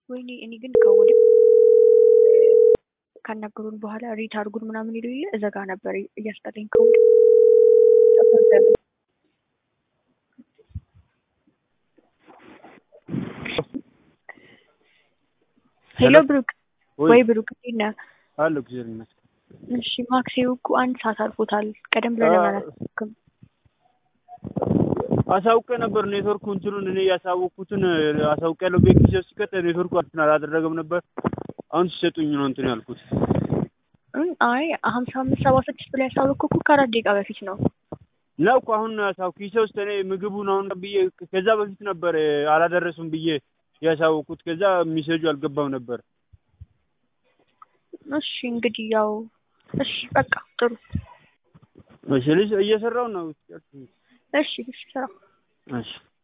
ወይኔ እኔ ግን ከወደ ካናገሩን በኋላ ሬት አድርጉን ምናምን ይሉ የለ እዘጋ ነበር እያስጠላኝ ከወደ ሄሎ ብሩክ ወይ ብሩክ እንዴት ነህ? አለ እግዚአብሔር ይመስገን። እሺ ማክሴው እኮ አንድ ሰዓት አልፎታል። ቀደም ብለህ ለምን አላሳወቅም? አሳውቄ ነበር ኔትወርኩ እንትኑን እኔ ያሳወቅኩትን አሳውቄ ያለው ቤት ጊዜ ሲቀጥ ኔትወርኩ እንትን አላደረገም ነበር። አሁን ሲሰጡኝ ነው እንትን ያልኩት። አይ ሀምሳ አምስት ሰባ ስድስት ብላ ያሳወቅኩ እኮ ከአራት ደቂቃ በፊት ነው። ነው እኮ አሁን ያሳው ኪሴ ውስጥ እኔ ምግቡን አሁን ብዬ ከዛ በፊት ነበር አላደረሱም ብዬ ያሳወቅኩት። ከዛ ሚሴጁ አልገባም ነበር። እሺ እንግዲህ ያው እሺ በቃ ጥሩ እሺ ልጅ እየሰራው ነው። እሺ እሺ ስራ እሺ